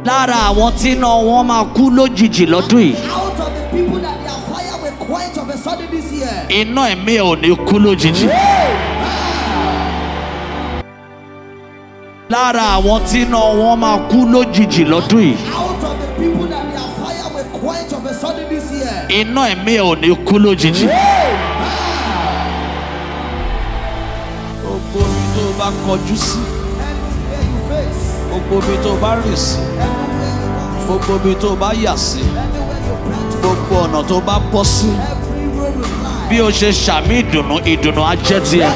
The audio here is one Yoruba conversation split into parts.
lára àwọn tí iná wọn máa kú lójijì lọ́dún yìí Out of the people that their fire will quench of a sudden this year. iná ẹ̀mí ẹ̀ ò ní kú lójijì. lára àwọn tí iná wọn máa kú lójijì lọ́dún yìí Out of the people that their fire will quench of a sudden this year. iná ẹ̀mí ẹ̀ ò ní kú lójijì. gbogbo ibi tó o bá kọjú sí Anywhere you face, gbogbo ibi tó o bá rìn sí anywhere you walk, gbogbo ibi tó o bá yà sí anywhere you branch, gbogbo ọ̀nà tó o bá bọ́ sí every road will lie. bí o ṣe ṣàmì ìdùnnú ìdùnnú á jẹ́ tiẹ̀.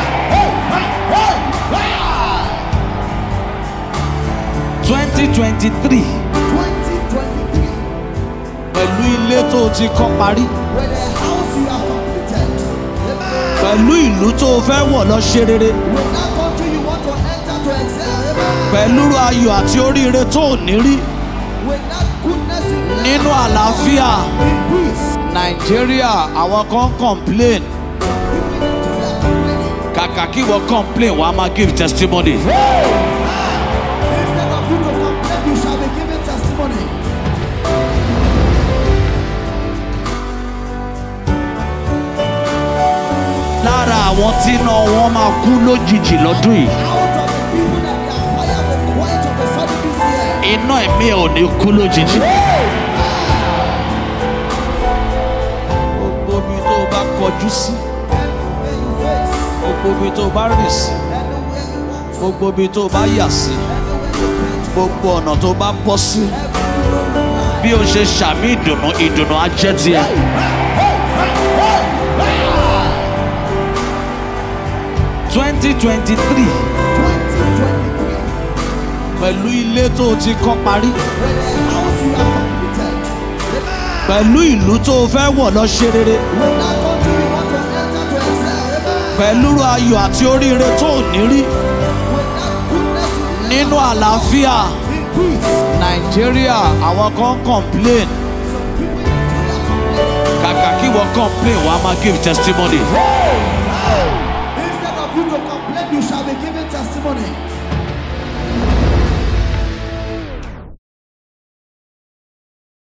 twenty twenty three 2023, pẹ̀lú ilé tó o ti kọ́ parí where the house you have completed, amen. pẹ̀lú ìlú tó o fẹ́ wọ̀ lọ ṣe rere with that country you want to enter to excel, amen. pẹ̀lú ayọ̀ àti oríire tó ò ní rí with that goodness in life, nínú àlàáfíà in peace. nàìjíríà àwọn kan complain People in Nigeria are complaining. kàkà kí wọ́n complain wàá máa give testimony. Instead of you to complain, you shall be given testimony. lára àwọn tí iná wọn máa kú lójijì lọ́dún yìí Out of the people that their fire will quench of a sudden this year. iná ẹ̀mí ẹ̀ ò ní kú lójijì. gbogbo ibi tó o bá kọjú sí Anywhere you face, gbogbo ibi tó o bá rìn sí anywhere you walk, gbogbo ibi tó o bá yà sí anywhere you branch, gbogbo ọ̀nà tó o bá bọ́ sí every road will lie. bí o ṣe ṣàmì ìdùnnú ìdùnnú á jẹ́ tiẹ̀. twenty twenty three 2023, pẹ̀lú ilé tó o ti kọ́ parí where the house you have completed, amen. pẹ̀lú ìlú tó o fẹ́ wọ̀ lọ ṣe rere with that country you want to enter to excel, amen. pẹ̀lú ayọ̀ àti oríire tó ò ní rí with that goodness in life, nínú àlàáfíà in peace. nàìjíríà àwọn kan complain Some people in Nigeria are complaining. kàkà kí wọ́n complain wàá máa give testimony. Instead of you to complain, you shall be given testimony.